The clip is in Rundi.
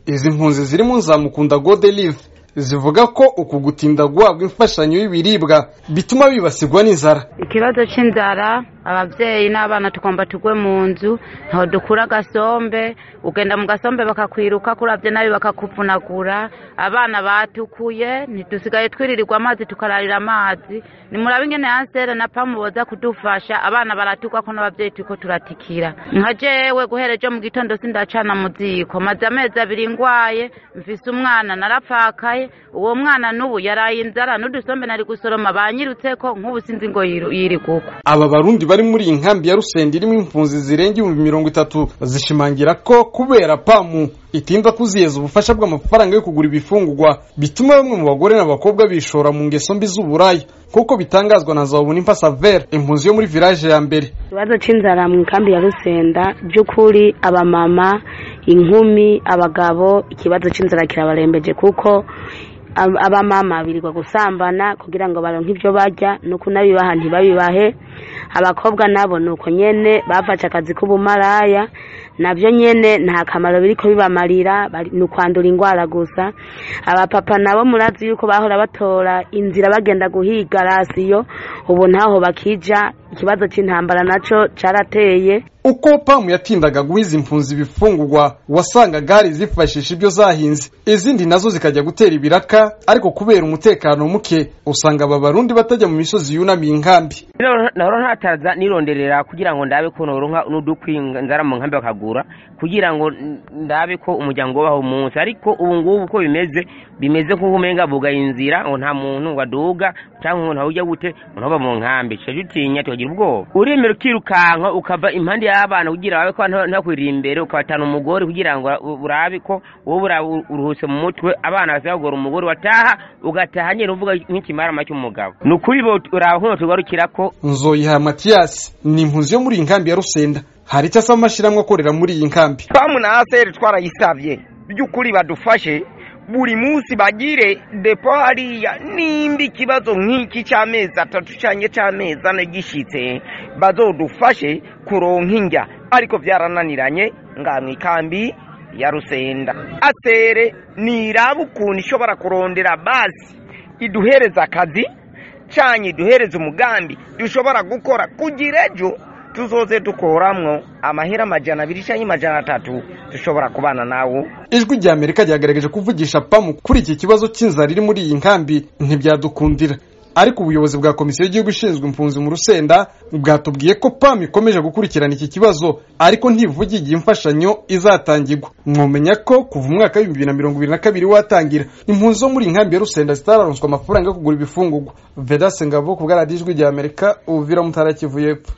izi mpunzi ziri mu nzamukunda godelive zivuga ko uku gutinda guhabwa imfashanyo y'ibiribwa bituma bibasirwa n'inzara ikibazo cy'inzara ababyeyi n'abana tugomba tugwe mu nzu ntaho dukura agasombe ugenda mu gasombe bakakwiruka kurabye nabi bakakuvunagura abana batukuye ntidusigaye twiririrwa amazi tukararira amazi nimurabe ingene yansere na pamu boza kudufasha abana baratukwa ko n'ababyeyi turiko turatikira nka jewe guhera ejo mu gitondo sindacana mu ziko maze amezi abiri ngwaye mfise umwana narapfakaye uwo mwana n'ubu yaraye inzara n'udusombe nari gusoroma banyirutseko nk'ubu sinzi ngo yiri kuko aba barundi bari muri iyi nkambi ya rusenda irimo impunzi zirenga ibihumbi mirongo itatu zishimangira ko kubera pamu itinda kuziyeza ubufasha bw'amafaranga yo kugura ibifungurwa bituma bamwe mu bagore n'abakobwa bishora mu ngeso mbi z'uburaya nk'uko bitangazwa na zabunimpa savere impunzi yo muri village ya mbere ikibazo cy'inzara mu nkambi ya rusenda by'ukuri abamama inkumi abagabo ikibazo cy'inzara kirabarembeje kuko abamama birirwa gusambana kugira ngo baronke ibyo barya nuko unabibaha ntibabibahe abakobwa nabo ni uko nyene bafashe akazi k'ubumaraya nabyo nyene nta kamaro biriko bibamarira ni ukwandura indwara gusa abapapa nabo murazi yuko bahora batora inzira bagenda guhiga rasiyo ubu ntaho bakija ikibazo cy'intambara naco carateye uko pamu yatindaga guha izi mpunzi ibifungurwa wasangaga hari zifashisha ibyo zahinze izindi nazo zikajya gutera ibiraka ariko kubera umutekano muke usanga aba barundi batajya mu misozi yunamiye inkambi nahora ntataza nironderera kugira ngo ndabe ko noronka n'udukwi nzara mu nkambi bakagura kugira ngo ndabe ko umuryango wabaho umunsi ariko ubu ngubu uko bimeze bimeze nk'uko umenga bugaye inzira ngo nta muntu waduga cyangwa umuntu ujya gute umuntu aba mu nkambi tuca dutinya tukagira ubwoba uremera ukirukanka ukava impande y'abana kugira wawe ko ntakwirira imbere ukabatana umugore kugira ngo urabe ko wowe uruhutse mu mutwe abana bazagora umugore wataha ugataha nyine uvuga nk'ikimarama cy'umugabo ni ukuri uraba nk'uno tugarukira ko nzoyiha matiyasi ni impunzi yo muri iyi nkambi ya rusenda hari icyo asaba amashyirahamwe akorera muri iyi nkambi pamu na aseri twarayisabye by'ukuri badufashe buri munsi bagire depo hariya nimba ikibazo nk'iki cy'amezi atatu cyangwa cy'amezi ane gishyitse bazodufashe kuronka indya ariko byarananiranye nga mu ikambi ya rusenda asere niraba ukuntu ishobora kurondera basi iduhereza akazi cyangwa iduhereza umugambi dushobora gukora kugira ejo tuzoze dukoramwo amahera amajana abiri cyangwa amajana atatu dushobora kubana nawo ijwi rya amerika ryagaragaje kuvugisha pamu kuri iki kibazo cy'inzara iri muri iyi nkambi ntibyadukundira ariko ubuyobozi bwa komisiyo y'igihugu ishinzwe impunzi mu rusenda bwatubwiye ko pamu ikomeje gukurikirana iki kibazo ariko ntivuge igihe imfashanyo izatangirwa mwomenya ko kuva umwaka w'ibihumbi bibiri na mirongo ibiri na kabiri watangira impunzi zo muri iyi nkambi ya rusenda zitararonswa amafaranga yo kugura ibifungurwa vedase ngabo ku bwa radiyo ijwi rya amerika ubuvira mutara kivu y'epfo